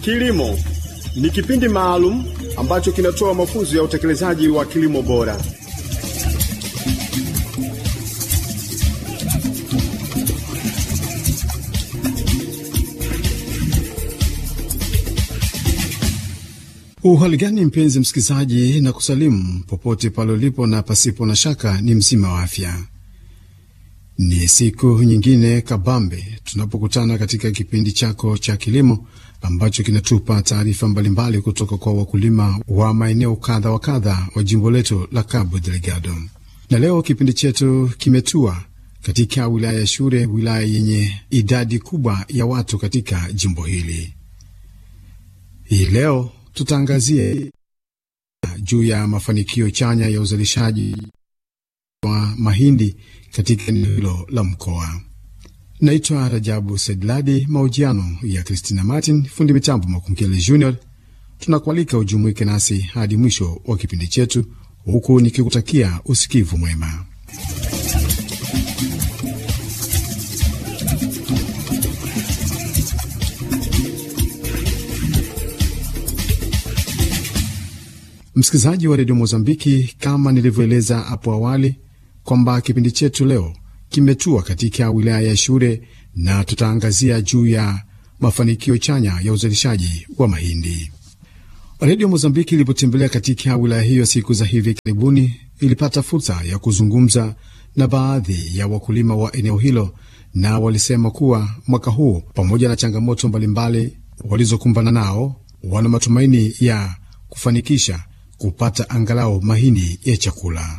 Kilimo ni kipindi maalum ambacho kinatoa mafunzo ya utekelezaji wa kilimo bora. Uhali gani mpenzi msikilizaji, na kusalimu popote pale ulipo, na pasipo na shaka ni mzima wa afya. Ni siku nyingine kabambe tunapokutana katika kipindi chako cha kilimo ambacho kinatupa taarifa mbalimbali kutoka kwa wakulima wa maeneo kadha wa kadha wa jimbo letu la Cabo Delgado. Na leo kipindi chetu kimetua katika wilaya ya Shure, wilaya yenye idadi kubwa ya watu katika jimbo hili. Hii leo tutaangazia juu ya mafanikio chanya ya uzalishaji wa mahindi katika eneo hilo la mkoa. Naitwa Rajabu Sedladi. Mahojiano ya Christina Martin, fundi mitambo Makunkele Junior. Tunakualika ujumuike nasi hadi mwisho wa kipindi chetu, huku nikikutakia usikivu mwema. Msikilizaji wa redio Mozambiki, kama nilivyoeleza hapo awali kwamba kipindi chetu leo kimetua katika wilaya ya Shure na tutaangazia juu ya mafanikio chanya ya uzalishaji wa mahindi. Redio Mozambiki ilipotembelea katika wilaya hiyo siku za hivi karibuni, ilipata fursa ya kuzungumza na baadhi ya wakulima wa eneo hilo, na walisema kuwa mwaka huu pamoja na changamoto mbalimbali walizokumbana nao, wana matumaini ya kufanikisha kupata angalau mahindi ya chakula.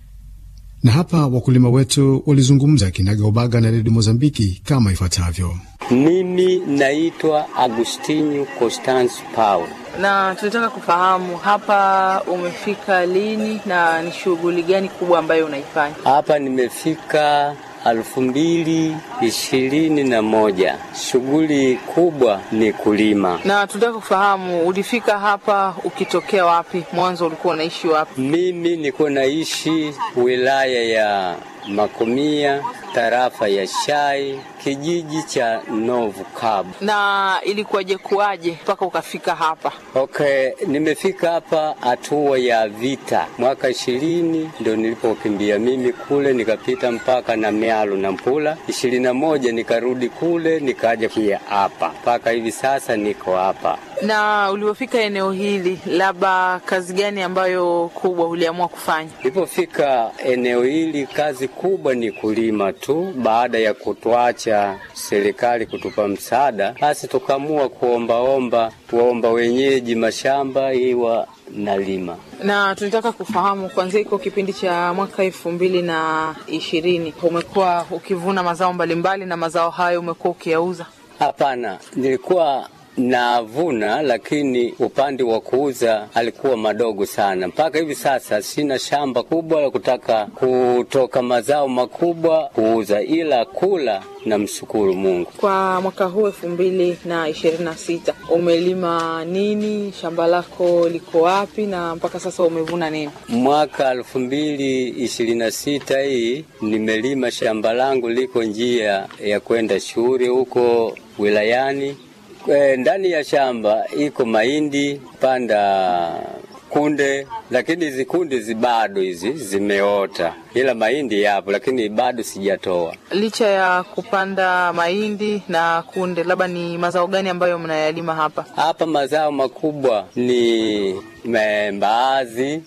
Na hapa wakulima wetu walizungumza kinagaubaga na redio Mozambiki kama ifuatavyo. Mimi naitwa Agustinio Constance Paul. Na tunataka kufahamu hapa umefika lini na ni shughuli gani kubwa ambayo unaifanya Hapa nimefika elfu mbili ishirini na moja. Shughuli kubwa ni kulima. na tunataka kufahamu ulifika hapa ukitokea wapi? Mwanzo ulikuwa unaishi wapi? Mimi niko naishi wilaya ya Makomia, tarafa ya Shai, kijiji cha Novu Kabu. na ilikuwaje kuwaje mpaka ukafika hapa? Okay, nimefika hapa hatua ya vita mwaka ishirini ndo nilipokimbia mimi kule, nikapita mpaka na mialu na Mpula. ishirini na moja nikarudi kule, nikaja pia hapa mpaka hivi sasa niko hapa. Na ulivyofika eneo hili, labda kazi gani ambayo kubwa uliamua kufanya? Nilipofika eneo hili, kazi kubwa ni kulima tu. Baada ya kutuacha serikali kutupa msaada, basi tukaamua kuombaomba, kuomba wenyeji mashamba iwa nalima. Na tunataka kufahamu kuanzia iko kipindi cha mwaka elfu mbili na ishirini umekuwa ukivuna mazao mbalimbali, na mazao hayo umekuwa ukiyauza. Hapana, nilikuwa navuna, lakini upande wa kuuza alikuwa madogo sana. Mpaka hivi sasa sina shamba kubwa la kutaka kutoka mazao makubwa kuuza, ila kula na mshukuru Mungu. Kwa mwaka huu elfu mbili na ishirini na sita umelima nini? Shamba lako liko wapi? Na mpaka sasa umevuna nini? Mwaka elfu mbili ishirini na sita hii nimelima shamba langu liko njia ya kwenda shule huko wilayani. E, ndani ya shamba iko mahindi panda kunde, lakini hizi kunde zi bado hizi zimeota, ila mahindi yapo, lakini bado sijatoa. Licha ya kupanda mahindi na kunde, labda ni mazao gani ambayo mnayalima hapa? Hapa mazao makubwa ni me- mbaazi,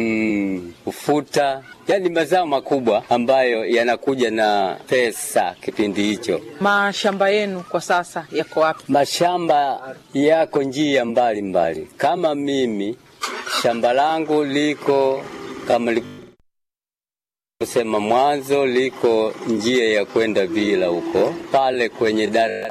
mm, ufuta, yaani mazao makubwa ambayo yanakuja na pesa kipindi hicho. Mashamba yenu kwa sasa yako wapi? Mashamba yako njia mbali mbali. Kama mimi shamba langu liko kama kusema mwanzo, liko njia ya kwenda Vila huko pale kwenye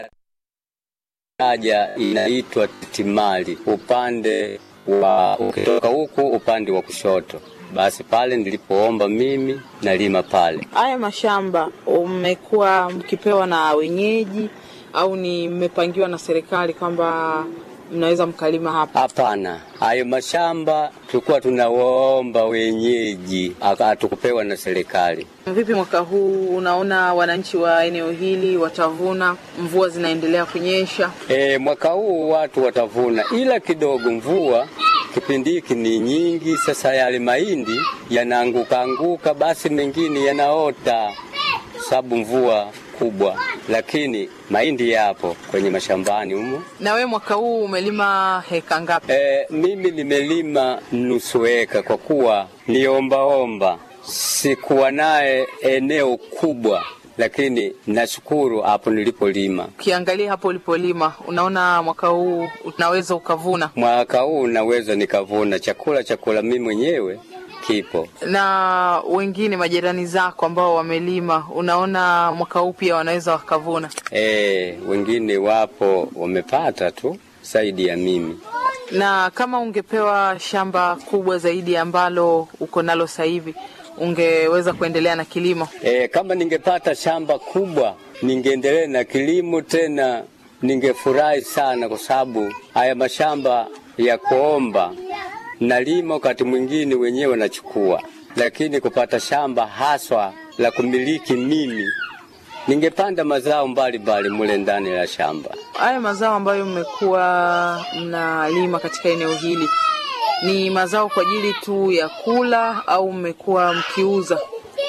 daraja inaitwa Timali, upande wa ukitoka huku upande wa kushoto. Basi pale nilipoomba mimi nalima pale. Haya mashamba umekuwa mkipewa na wenyeji au ni mmepangiwa na serikali kwamba mnaweza mkalima hapa? Hapana, hayo mashamba tulikuwa tunawaomba wenyeji, hatukupewa na serikali. Vipi mwaka huu, unaona wananchi wa eneo hili watavuna? Mvua zinaendelea kunyesha. E, mwaka huu watu watavuna, ila kidogo mvua kipindi hiki ni nyingi. Sasa yale mahindi yanaanguka anguka, basi mengine yanaota sababu mvua kubwa, lakini mahindi yapo kwenye mashambani humo. Na we mwaka huu umelima heka ngapi? E, mimi nimelima nusu eka kwa kuwa niombaomba, sikuwa naye eneo kubwa, lakini nashukuru hapo nilipolima. Ukiangalia hapo ulipolima, unaona mwaka huu unaweza ukavuna? Mwaka huu naweza nikavuna chakula, chakula mimi mwenyewe kipo na wengine majirani zako ambao wamelima, unaona mwaka huu pia wanaweza wakavuna? E, wengine wapo wamepata tu zaidi ya mimi. Na kama ungepewa shamba kubwa zaidi ambalo uko nalo sasa hivi, ungeweza kuendelea na kilimo? E, kama ningepata shamba kubwa ningeendelea na kilimo tena, ningefurahi sana, kwa sababu haya mashamba ya kuomba nalima wakati mwingine wenyewe wanachukua, lakini kupata shamba haswa la kumiliki mimi, ningepanda mazao mbalimbali mule ndani ya shamba. Haya mazao ambayo mmekuwa mnalima katika eneo hili ni mazao kwa ajili tu ya kula au mmekuwa mkiuza?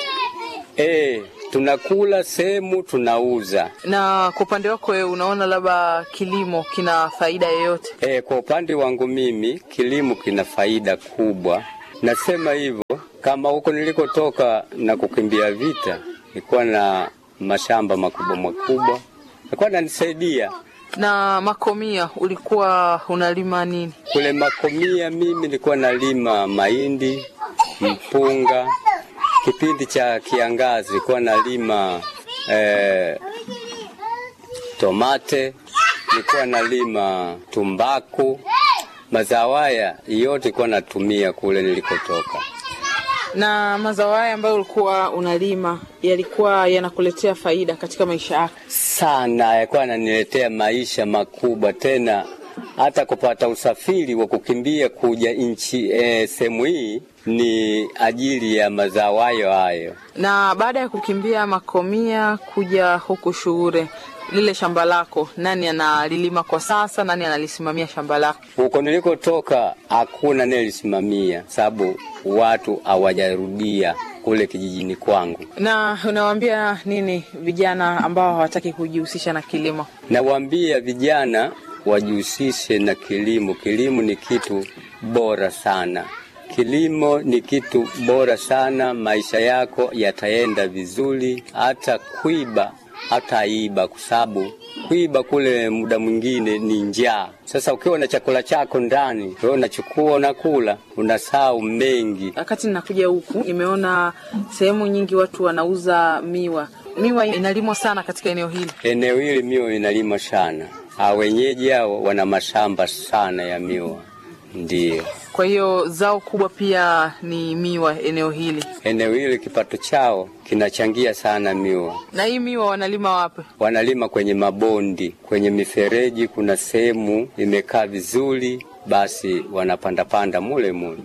E, tunakula sehemu tunauza. Na kwa upande wako wewe, unaona labda kilimo kina faida yoyote? E, kwa upande wangu mimi kilimo kina faida kubwa. Nasema hivyo kama huko nilikotoka na kukimbia vita, nilikuwa na mashamba makubwa makubwa, nilikuwa nanisaidia Na makomia, ulikuwa unalima nini? kule Makomia. Mimi nilikuwa nalima mahindi, mpunga. Kipindi cha kiangazi nilikuwa nalima eh, tomate, nilikuwa nalima tumbaku. Mazao haya yote nilikuwa natumia kule nilikotoka. Na mazao haya ambayo ulikuwa unalima yalikuwa yanakuletea faida katika maisha yako? sana yakuwa ananiletea maisha makubwa, tena hata kupata usafiri wa kukimbia kuja nchi eh, sehemu hii ni ajili ya mazao hayo hayo. Na baada ya kukimbia makomia kuja huku Shuure, lile shamba lako nani analilima kwa sasa? Nani analisimamia shamba lako? Huko nilikotoka hakuna nelisimamia, sababu watu hawajarudia kule kijijini kwangu. Na unawaambia nini vijana ambao hawataki kujihusisha na kilimo? Nawaambia vijana wajihusishe na kilimo. Kilimo ni kitu bora sana. Kilimo ni kitu bora sana, maisha yako yataenda vizuri. Hata kuiba hata iba, kwa sababu kuiba kule muda mwingine ni njaa. Sasa ukiwa na chakula chako ndani, wewe unachukua unakula, unasahau mengi. Wakati ninakuja huku nimeona sehemu nyingi watu wanauza miwa. Miwa inalimwa sana katika eneo hili. Eneo hili miwa inalima sana, hao wenyeji hao wana mashamba sana ya miwa, ndiyo Kwa hiyo zao kubwa pia ni miwa eneo hili. eneo hili kipato chao kinachangia sana miwa. Na hii miwa wanalima wapi? Wanalima kwenye mabondi, kwenye mifereji, kuna sehemu imekaa vizuri, basi wanapandapanda mule mule.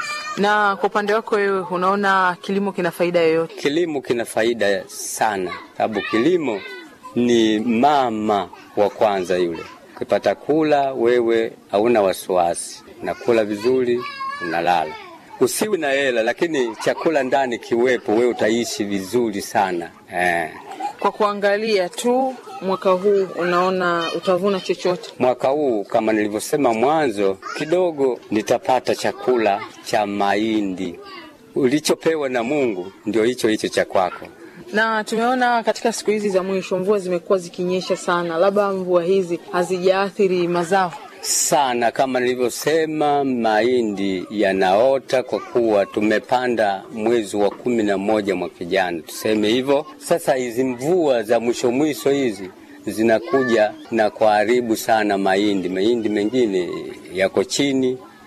Na kwa upande wako wewe, unaona kilimo kina faida yoyote? Kilimo kina faida sana, sababu kilimo ni mama wa kwanza yule. Ukipata kula, wewe hauna wasiwasi, unakula vizuri, unalala. Usiwi na hela, lakini chakula ndani kiwepo, wewe utaishi vizuri sana eh. Kwa kuangalia tu mwaka huu, unaona utavuna chochote? Mwaka huu kama nilivyosema mwanzo, kidogo nitapata chakula cha mahindi. Ulichopewa na Mungu ndio hicho hicho cha kwako. Na tumeona katika siku hizi za mwisho mvua zimekuwa zikinyesha sana, labda mvua hizi hazijaathiri mazao. sana kama nilivyosema, mahindi yanaota kwa kuwa tumepanda mwezi wa kumi na moja mwaka jana, tuseme hivyo. Sasa hizi mvua za mwisho mwisho hizi zinakuja na kuharibu sana mahindi. Mahindi mengine yako chini,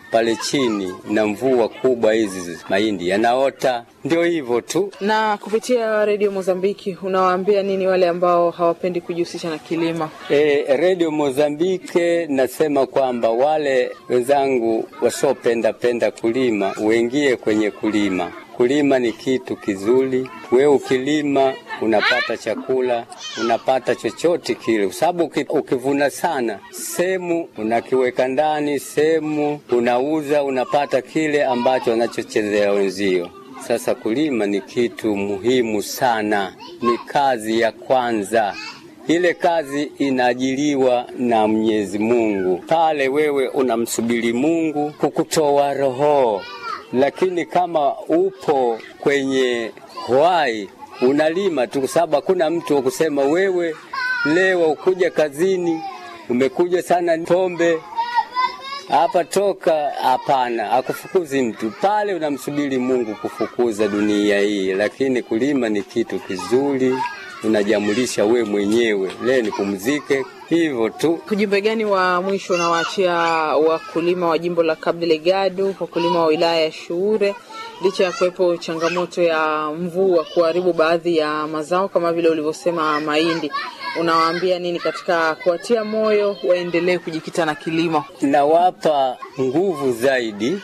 pale chini na mvua kubwa, hizi mahindi yanaota. Ndio hivyo tu. Na kupitia redio Mozambiki unawaambia nini wale ambao hawapendi kujihusisha na kilimo? E, redio Mozambike nasema kwamba wale wenzangu wasiopenda penda kulima uingie kwenye kulima. Kulima ni kitu kizuri. We ukilima unapata chakula, unapata chochote kile, kwa sababu ukivuna sana, sehemu unakiweka ndani, sehemu unauza, unapata kile ambacho wanachochezea wenzio. Sasa kulima ni kitu muhimu sana, ni kazi ya kwanza. Ile kazi inaajiliwa na Mwenyezi Mungu. Pale wewe unamsubiri Mungu kukutoa roho, lakini kama upo kwenye hwai unalima tu, kwa sababu hakuna mtu wa kusema wewe leo ukuja kazini umekuja sana pombe hapa toka. Hapana, akufukuzi mtu pale, unamsubiri Mungu kufukuza dunia hii. Lakini kulima ni kitu kizuri, unajamulisha we mwenyewe, leo nipumzike, hivyo tu. Ujumbe gani wa mwisho unawaachia wakulima wa jimbo la Cabo Delgado, wakulima wa wilaya ya Shuure, licha ya kuwepo changamoto ya mvua kuharibu baadhi ya mazao kama vile ulivyosema mahindi? Unawaambia nini katika kuwatia moyo waendelee kujikita na kilimo? Nawapa nguvu zaidi,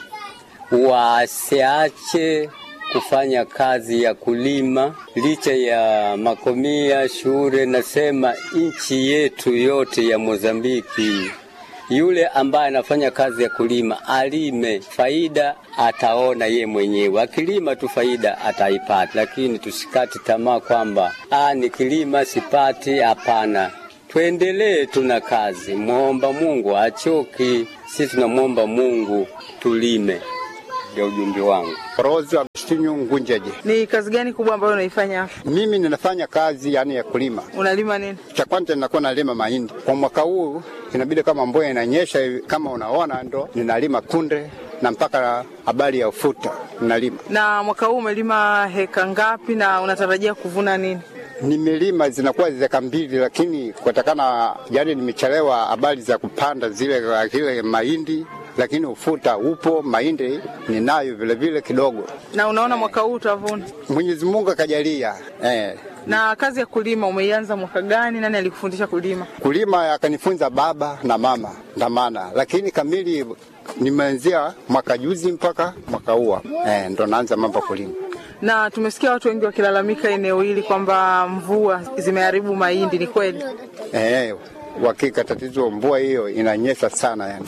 wasiache kufanya kazi ya kulima licha ya makomia Shure. Nasema nchi yetu yote ya Mozambiki, yule ambaye anafanya kazi ya kulima alime, faida ataona ye mwenyewe. Akilima tu faida ataipata, lakini tusikati tamaa kwamba ah, nikilima sipati. Hapana, tuendelee, tuna kazi. Mwomba Mungu achoki, sisi tunamwomba Mungu tulime. Ndio ujumbe wangu. Rozi Agustinio Ngunjeje. Ni kazi gani kubwa ambayo unaifanya hapa? Mimi ninafanya kazi yani ya kulima. Unalima nini? Cha kwanza ninakuwa nalima mahindi. Kwa mwaka huu inabidi kama mvua inanyesha hivi, kama unaona, ndo ninalima kunde na mpaka habari ya ufuta ninalima. Na mwaka huu umelima heka ngapi na unatarajia kuvuna nini? Nimelima zinakuwa zeka mbili, lakini kutokana yani nimechelewa habari za kupanda zile kile mahindi lakini ufuta upo, mahindi ninayo vile vile kidogo. Na unaona mwaka huu utavuna? Mwenyezi Mungu akajalia eh. Na kazi ya kulima umeianza mwaka gani? Nani alikufundisha kulima? Kulima akanifunza baba na mama ndamana, lakini kamili nimeanzia mwaka juzi mpaka mwaka huu eh, ndo naanza mambo kulima. Na tumesikia watu wengi wakilalamika eneo hili kwamba mvua zimeharibu mahindi, ni kweli? Eh, hakika tatizo mvua hiyo inanyesha sana yani.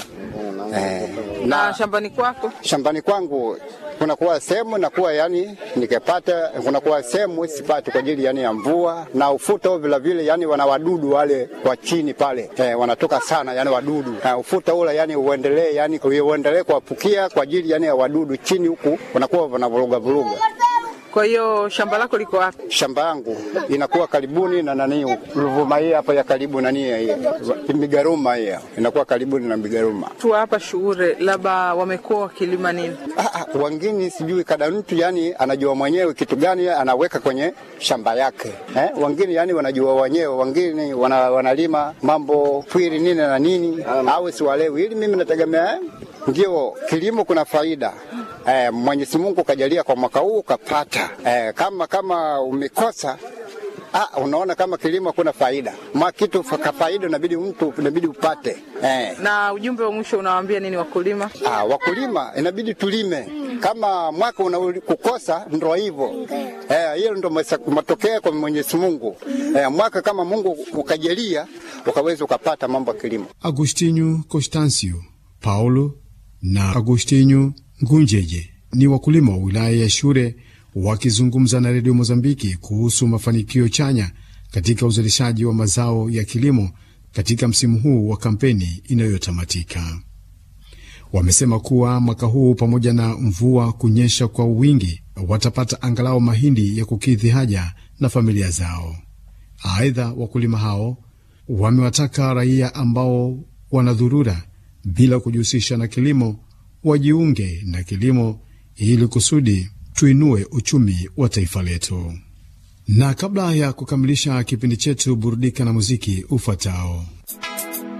Eh, na, na shambani kwako? Shambani kwangu kunakuwa sehemu nakuwa yani nikipata, kunakuwa sehemu sipati kwa ajili yani ya mvua na ufuta vile vile, yani wana wadudu wale kwa chini pale eh, wanatoka sana yani wadudu na ufuta ule yani uendelee yani uendelee kuwapukia kwa ajili yani ya wadudu chini huku wanakuwa wanavuruga vuruga. Kwa hiyo shamba lako liko wapi? Shamba yangu inakuwa karibuni na nani Ruvuma hii hapa ya karibu nani hii Migaruma hii inakuwa karibuni na Migaruma. Tu hapa Shuure, labda wamekuwa wakilima nini? Ah, wengine sijui kada mtu yani anajua mwenyewe kitu gani anaweka kwenye shamba yake eh? Wengine yani wanajua wenyewe, wengine wana, wanalima mambo pwiri nini na nini au siwalewi. Ili mimi nategemea ndio kilimo kuna faida Eh, Mwenyezi Mungu kajalia kwa mwaka huu ukapata. Eh, kama kama umekosa Ah, unaona kama kilimo kuna faida ma kitu ka faida inabidi mtu inabidi upate eh. Na ujumbe wa mwisho unawaambia nini wakulima? Ah, wakulima inabidi tulime kama mwaka unakukosa ndo hivyo eh, hiyo ndo matokeo kwa Mwenyezi Mungu eh, mwaka kama Mungu ukajalia ukaweza ukapata mambo ya kilimo. Agostinho Constancio Paulo na Agostinho Ngunjeje ni wakulima wa wilaya ya Shure wakizungumza na redio Mozambiki kuhusu mafanikio chanya katika uzalishaji wa mazao ya kilimo katika msimu huu wa kampeni inayotamatika. Wamesema kuwa mwaka huu pamoja na mvua kunyesha kwa wingi, watapata angalau mahindi ya kukidhi haja na familia zao. Aidha, wakulima hao wamewataka raia ambao wanadhurura bila kujihusisha na kilimo wajiunge na kilimo ili kusudi tuinue uchumi wa taifa letu. Na kabla ya kukamilisha kipindi chetu, burudika na muziki ufuatao.